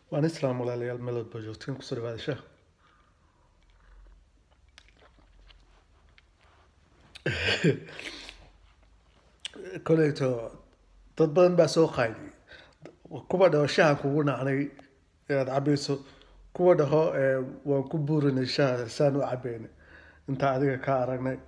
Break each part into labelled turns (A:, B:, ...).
A: waan islaam walaalayaal meelood baa joogtiin kusoo dhawaada sheekh koleyto dad badan baa soo qaydiyay kuwa dhaho shahan kugu nacnay inaad cabayso kuwa dhaho waan ku buurinay shaha saan u cabaynay intaa adiga ka aragnay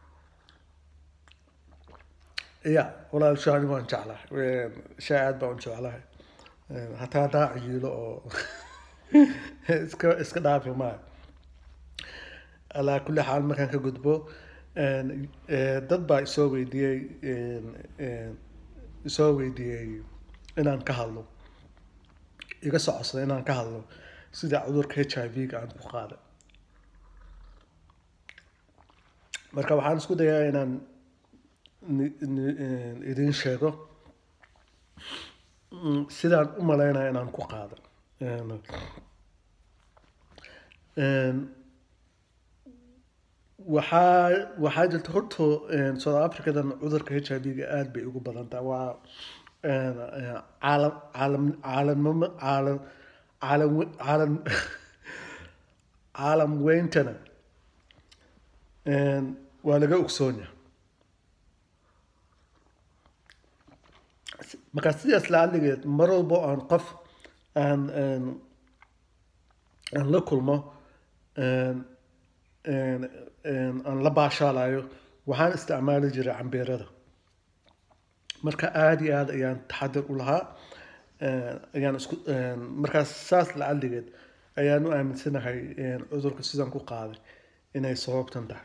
A: ya walaal shahani waan jeclahay shaa aad baan u jeclahay hataa hadaa ciyiilo oo iska iska dhaafi maayo alaa kulli xaal markaan ka gudbo dad baa isoo weydiiyey isoo weydiiyey inaan ka hadlo iga socodsaday inaan ka hadlo sida cudurka h i v-ga aan ku qaaday marka waxaan isku dayaa inaan idin sheego sidaan u malaynaya inaan ku qaado waxaa waxaa jirta horto south africadan cudurka h i v-ga aada bay ugu badan tahay waa caalam caalam caalamnimo caalam caalam caalam caalam weyntana waa laga ogsoonya markaa sidaas laaligeed mar walbo aan qof aan aan la kulmo aan la baashaalayo waxaan isticmaali jiray cambeerada marka aada iyo aada ayaan taxadir u lahaa ayaan isku markaas saas lacaligeed ayaan u aaminsanahay cudurka sidaan ku qaaday inay sababtan tahay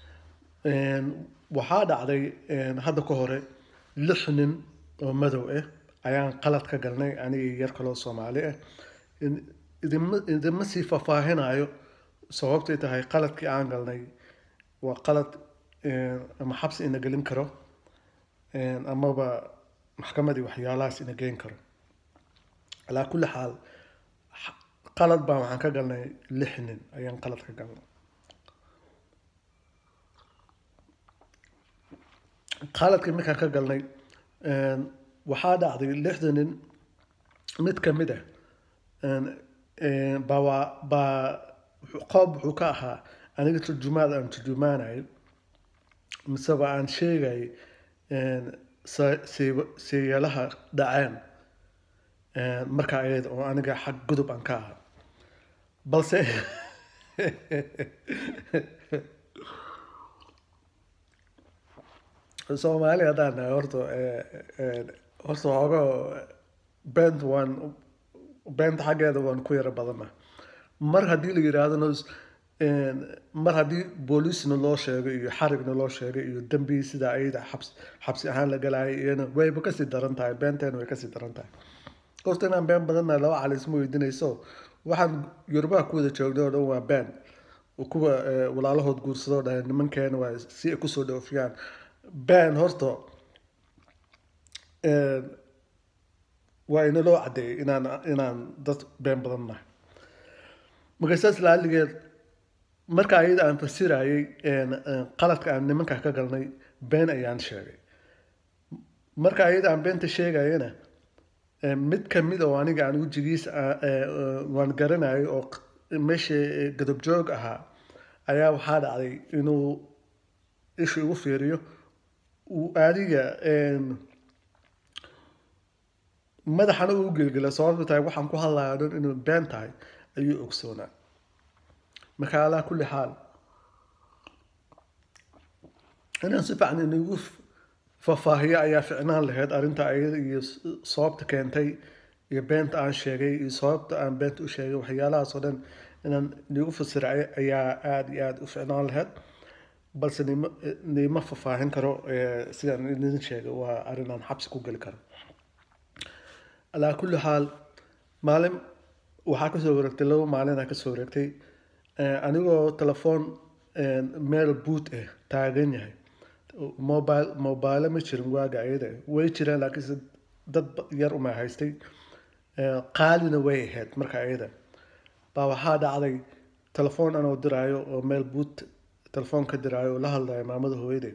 A: waxaa dhacday hadda ka hore lix nin oo madow ah ayaan qalad ka galnay aniga yar kaloo soomaali ah idinma idinma sii faahfaahinayo sababtay tahay qaladkii aan galnay waa qalad ama xabsi ina gelin karo amaba maxkamadii waxyaalahaas ina geyn karo alaa kulli xaal qalad baan waxaan ka galnay lix nin ayaan qalad ka galnay qaladkii markaan ka galnay waxaa dhacday lixda nin mid ka mid ah baa baa qoob wuxuu ka ahaa aniga turjumaad aan turjumaanayo miseba aan sheegay seeyalaha dhaceen markaa ayada oo aniga xag gudub aan ka ahaa balse soomaali haddaan nahay horta horta hoogo bent waan beenta xaggeeda waan ku yaro badana mar haddii la yidhaahdona mar haddii booliisna loo sheegay iyo xarigna loo sheegay iyo dembi sidaa ayada xabs xabsi ahaan la galayay iyana wayba kasii daran tahay beenteena way kasii daran tahay horta inaan been badannahay laba cali isma weydiinayso waxaan yorubaha ku wada joognay oo dhan waa been kuwa walaalahood guursadoo dhahay nimankeena waa si ay kusoo dhoofiyaan been horta waa inaloo caddeeyay inaan inaan dad been badan nahay marka saas laaligeed marka ayada aan fasirayay qaladka aan nimanka ka galnay been ayaan sheegay marka ayada aan beenta sheegayana mid kamid oo aniga aan wejigiis waan garanayo oo meesha gadob joog ahaa ayaa waxaa dhacday inuu ishu igu fiiriyo uu adiga madaxana uu gelgela sababta tahay waxaan ku hadlaya dhan inuu been tahay ayuu ogsoonaa marka alaa kulli xaal inaan si fiican inagu faahfaahiyo ayaa ficnaan lahayd arrinta ayada iyo sababta keentay iyo beenta aan sheegay iyo sababta aan beenta u sheegay waxyaalahaas oo dhan inaan inagu fasiray ayaa aada iyo aada u ficnaan lahayd balse nima nima faahfaahin karo sidaan idin sheegay waa arrin aan xabsi ku geli karo alaa kulli xaal maalin waxaa kasoo wareegtay laba maalina kasoo wareegtay anigoo telefoon meel boot ah taagan yahay mobile mobile ma jirin waaga ayada way jireen laakiinse dad yar uma haystay qaalina way ahayd marka ayada baa waxaa dhacday telefoon anoo diraayo oo meel boot telefoon ka diraayo oo la hadlayo maamada hooyaday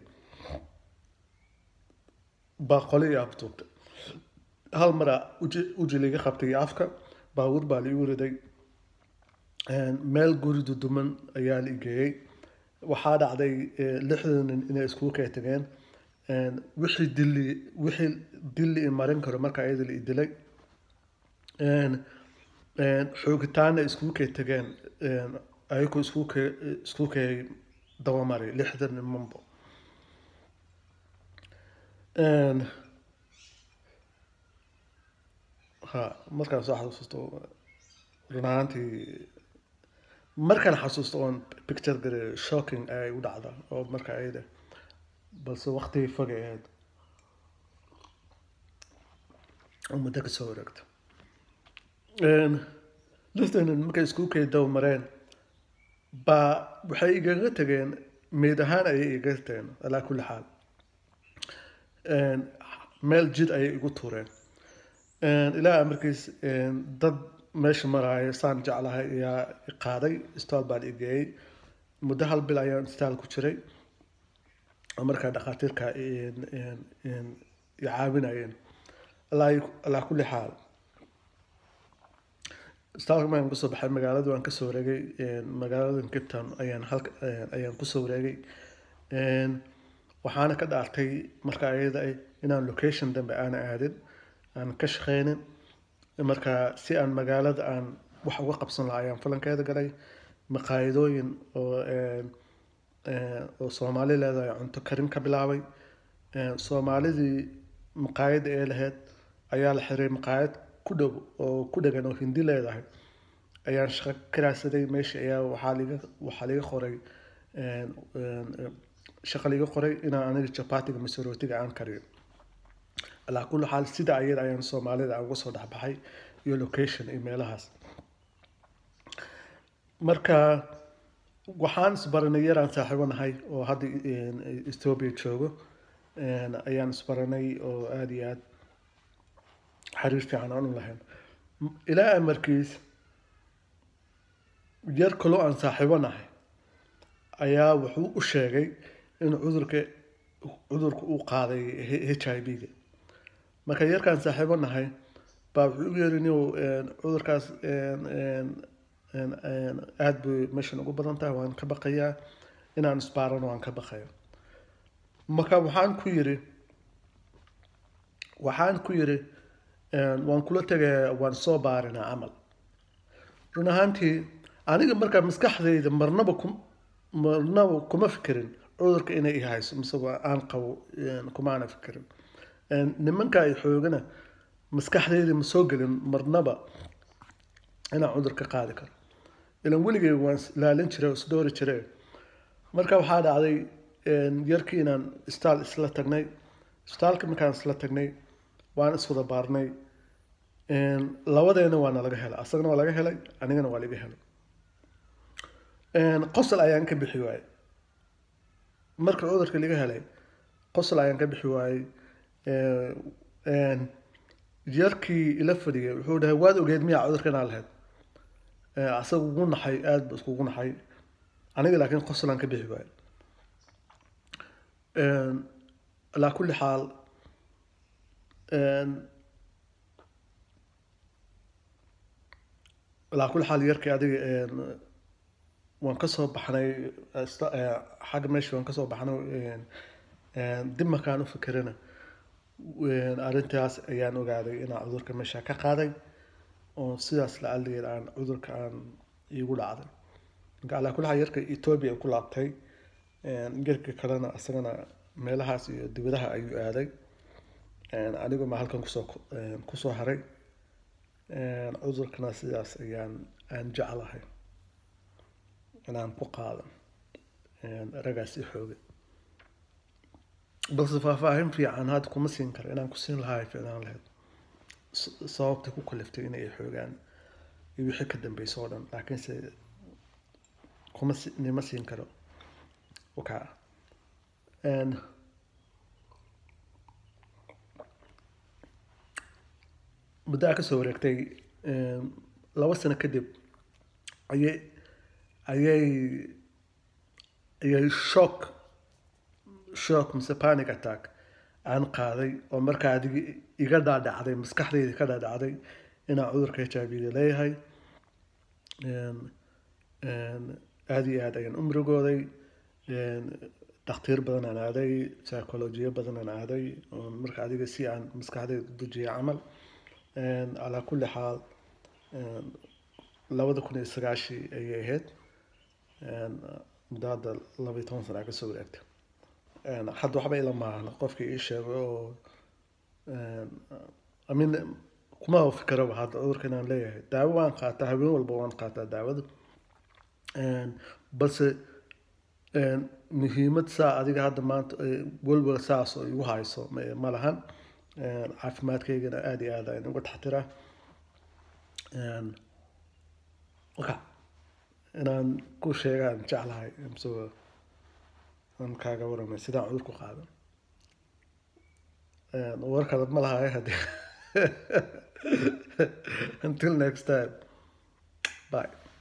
A: baa qoli i afduubtay hal mara uji liga qabtay afka baabuur baa la igu riday meel guri duduman ayaa la igeeyey waxaa dhacday lixdan nin inay iskugu kala tageen wixii dili wixii dili i marin karo marka ayada la idilay xoogitaana iskugu kala tageen ayagoo iskugu ka iskugu kay dabamaray lixdan nimanbo ha markaan soo xasuusto run ahaantii markaan xasuusto oon picture gare shocking ay u dhacda oo marka ayada balse waqtigii fogay ahayd oo muddo ka soo wareegta liftan markay iskugu kay daba mareen baa waxay igaga tageen meyd ahaan ayay igaga tageen alaa kulli xaal meel jid ayay igu tuureen ilaa markiis dad meesha maraayo saan jeclahay ayaa qaaday istaal baan igeeyey muddo hal bil ayaan istaal ku jiray oo markaa dhakhaatiirka caawinayeen alaa kulli xaal istaalka markaan kusoo baxay magaalada waan kasoo wareegay magaalada cape town ayaan halka ayaan kusoo wareegay waxaana ka dhaartay marka ayada inaan location dambe aana aadin aan ka shaqeynin marka si aan magaalada aan wax uga qabsan lahaa ayaan falankeeda galay maqaayadooyin oo oo soomaali leedahay cunto karin ka bilaabay soomaalidii maqaayada ee lahayd ayaa la xiray maqaayad ku dhow oo ku dhegan oo hindi leedahay ayaan shaqo ka raadsaday meesha ayaa waxaa liga waxaa liga qoray shaqa liga qoray inaan aniga jabatiga mise rootiga aan kariyo alaa kulli xaal sida ayada ayaan soomaalida aan uga soo dhexbaxay iyo location iyo meelahaas marka waxaan isbaranay yaraan saaxiibo nahay oo hadda ethiopia joogo ayaan isbaranay oo aada iyo aada xiriir fiican aan u lahayn ilaa amarkiis yar kaloo aan saaxiibo nahay ayaa wuxuu u sheegay in cudurka cudurka uu qaaday h i v-ga marka yarkaan saaxiibo nahay baa wuxuu u yeeri inuu cudurkaas aada bay meeshan ugu badan tahay waan ka baqayaa inaan isbaarano waan ka baqaya marka waxaan ku yiri waxaan ku yiri waan kula tegaya waan soo baarinaa camal run ahaantii aniga markaa maskaxdayda marnaba ku marnaba kuma fikirin cudurka inay ihayso mise aan qabo kumaana fikirin nimanka ay xoogana maskaxdayda ma soo gelin marnaba inaan cudur ka qaadi karo ilan weligay waan ilaalin jiray oo isdhoori jiray marka waxaa dhacday yarkii inaan istaal isla tagnay istaalka markaan isla tagnay waan iswada baarnay labadeena waana laga helay asagana waa laga helay anigana waa laga helay qosol ayaan ka bixi waayey marka cudurka laga helay qosol ayaan ka bixi waayey yarkii ila fadhiyay wuxuu dhahay waad ogeed miyaa cudurka inaa lahayd asaga ugu naxay aada ba iskugu naxay aniga laakiin qosolaan ka bixi waayo alaa kulli xaal alaa kulli xaal yarkii adiga waan kasoo baxnay xagga meesha waan kasoo baxnay dib markaan u fikirina arrintaas ayaan ogaaday inaan cudurka meesha ka qaaday oo sidaas la aligeed aan cudurka aan iigu dhacday marka alaa kulli xaal yarka ethoobia ku laabtay yarka kalena isagana meelahaas iyo dibadaha ayuu aaday anigu ma halkan kusoo kusoo haray cudurkana sidaas ayaan aan jeclahay inaan ku qaado ragaas i xoogay balse faahfaahin fiican hadda kuma siin karo inaan ku siin lahaa ficnaan lahayd sababta ku kaliftay inay xoogaan iyo wixii ka dambeysay oo dhan laakiinse kuma nima siin karo wakaa muddo a kasoo wareegtay laba sano kadib ayay ayay ayay shock shock mise panic attack aan qaaday oo markaa adigi iga dhaadhacday maskaxdayda ka dhaadhacday inaan cudurka h i v-ga leeyahay aada iyo aad ayaan u murugooday dhakhtiir badan aan aaday psycholojiyo badan aan aaday marka adiga si aan maskaxdayda u dujiyay camal calaa kulli xaal labada kun iyo sagaashii ayay ahayd muddo hadda laba iyo toban sana kasoo wareegtay hadda waxba ila maahna qofkii ii sheegay oo amin kuma fikiraba hadda cudurka inaan leeyahay daawo waan qaataa habeen walba waan qaataa daawada balse muhiimad saa adiga hadda maanta welwel saas oo igu hayso ma lahan caafimaadkaygana aada iyo aad ayaan uga taxtiraa waka inaan ku sheegaan jeclahay mse aan kaaga waramay sidaan cudur ku qaado warkada ma lahay hadii until next time bye